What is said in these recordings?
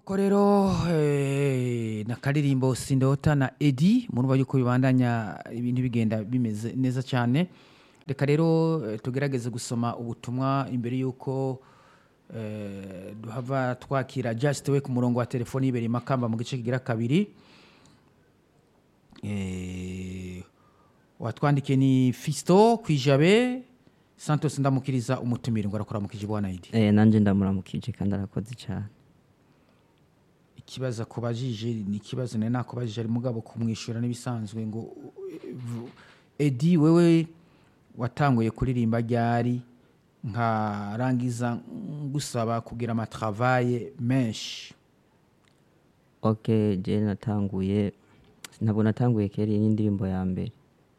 nuko rero eh, na karirimbo sindota na edi murumva yuko bibandanya ibintu bigenda bimeze neza cyane reka rero eh, tugerageze gusoma ubutumwa imbere yuko eh, duhava twakira just we ku murongo wa telefoni yibera makamba mu gice kigira kabiri eh, watwandikiye ni fisto kwijabe santos ndamukiriza umutumire ngo arakora mu kijibwana edi Eh, nanje ndamuramukije kandi arakoze cyane ikibazo akubajije ni ikibazo nari nakubajije ari mugabo kumwishyura n'ibisanzwe ngo eh, vu- edi wewe watanguye kuririmba ryari nkarangiza ngusaba kugira amatravaye menshi ok je natanguye ntabwo natanguye kera iyi ni indirimbo ya mbere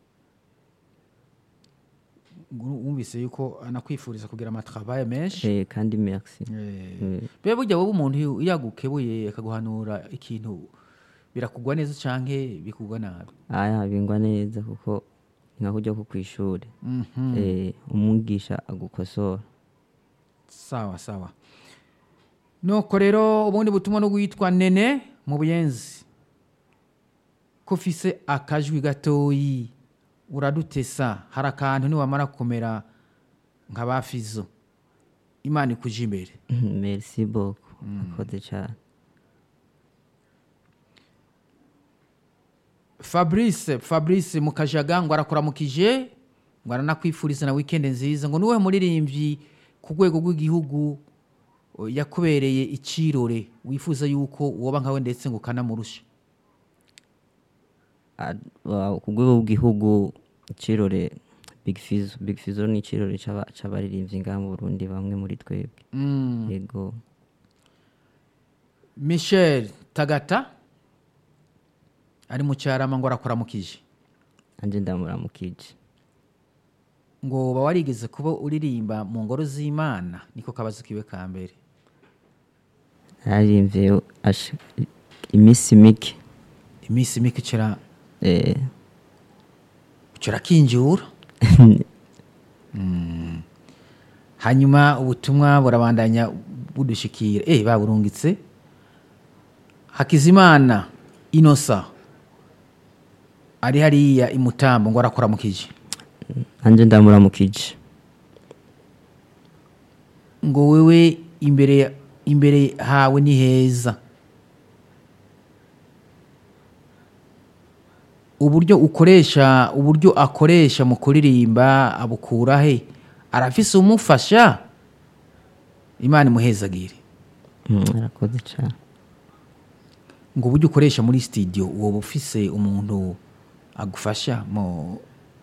Ngu- wumvise yuko anakwifuriza kugira amatravaye menshi Eh, kandi merci Eh, Eh, biba burya wowe umuntu iyo yagukebuye akaguhanura ikintu birakugwa neza canke bikugwa nabi aya bingwa neza kuko ni nka kujya ku kw'ishuri Mhm. Eh, umwigisha agukosora sawa sawa nuko rero ubundi butumwa no witwa nene mu buyenzi ko ufise akajwi gatoyi uradutesa hari akantu niwamara kumera nka ba fizo imana ikuje imbere merci beaucoup akoze cyane fabrice fabrice mukajaga ngo arakuramukije ngo aranakwifuriza na wikendi nziza ngo niwe muririmbyi ku rwego rw'igihugu o, yakubereye icirore wifuza yuko woba nkawe ndetse ngo ukanamurusha Ah, wa- ku rwego rw'igihugu ikirore big fizo big fizo ni ikirore c'aba- c'abaririmbyi ngaha mu burundi bamwe muri twebwe Mm. yego michel tagata ari mu cyarama ngo arakuramukije nanje ndamuramukije ngo uba warigeze kuba uririmba mu ngoro z'imana niko kabazo kiwe ka mbere naririmbye asha- iminsi mike iminsi mike kira eh, kirakinjura Mm. hanyuma ubutumwa burabandanya budushikira eh baburungitse hakizimana inosa ari hariya imutambo ngo arakuramukije nanje ndamuramukije ngo wewe imbere imbere hawe ni heza uburyo ukoresha uburyo akoresha mu kuririmba abukura he arafise umufasha imana imuhezagire Mm, arakoze cyane ngo uburyo ukoresha muri studio woba ufise umuntu agufasha mu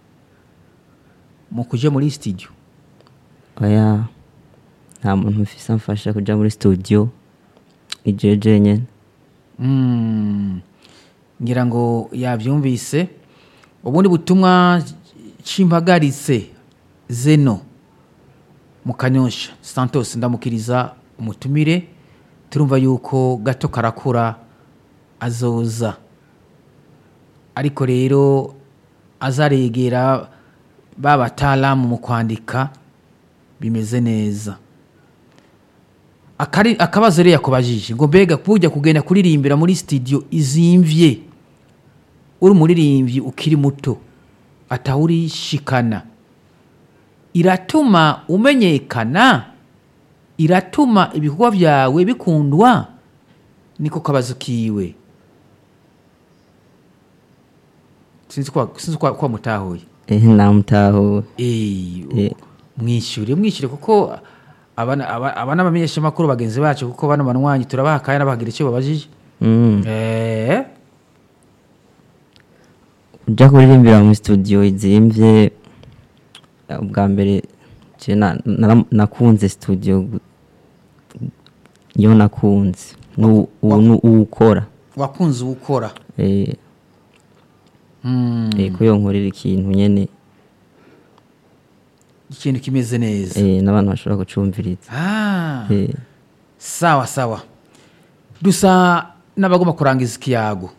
mu kuja muri studio oya nta muntu mfise amfasha kuja muri studio ni jeje nyene Mm. ngira ngo yabyumvise ubundi butumwa cimpagaritse zeno mu kanyosha santos ndamukiriza umutumire turumva yuko gato karakura azoza ariko rero azaregera ba batalamu mu kwandika bimeze neza Akari- akabazo rero yakubajije ngo mbega kujya kugenda kuririmbira muri studio izimvye uri umuririmbyi ukiri muto atawurishikana iratuma umenyekana iratuma ibikorwa byawe bikundwa niko kabazo kiwe sinzi kwa, sinzi kwa, kwa mutahuye eh, namutahuwe Eh, Eh. mwishyure mwishyure kuko abana aba- aba n'abamenyeshamakuru bagenzi bacu kuko bano banywanyi turabaha kandi n'abagira icyo babajije Mm. Eh, uja kuririmbira mu studio izimvye eh, ubwa mbere je na- nara- nakunze studio gu- yo nakunze Nu- ubu ni uwukora wakunze uwukora eh, Mm, eh, ko yonkorera ikintu nyene ikintu kimeze neza eh, n'abantu bashobora kucumviriza Ah, eh, sawa sawa dusa n'abagomba kurangiza ikiyago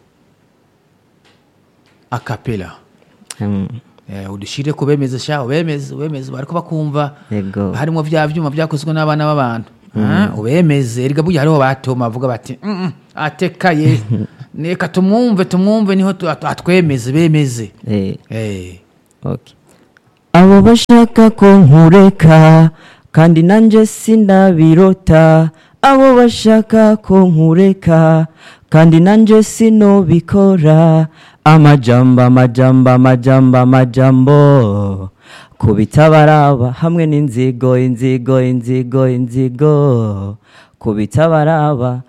akapela mm, Eh, udushire ku bemeze sha ubemeze ubemeze bariko bakumva yego harimo bya vyuma byakozwe n'abana b'abantu Ah, ubemeze erega burya hariho batoma bavuga bati "Mm, mm, atekaye reka tumwumve tumwumve niho tu- at- atwemeze bemeze eh, Eh, okay. abo bashaka ko nkureka kandi nanjye sinabirota abo bashaka ko nkureka kandi nanjye sinobikora amajambo amajambo amajambo amajambo kubitabaraba hamwe n'inzigo inzigo inzigo inzigo kubitabaraba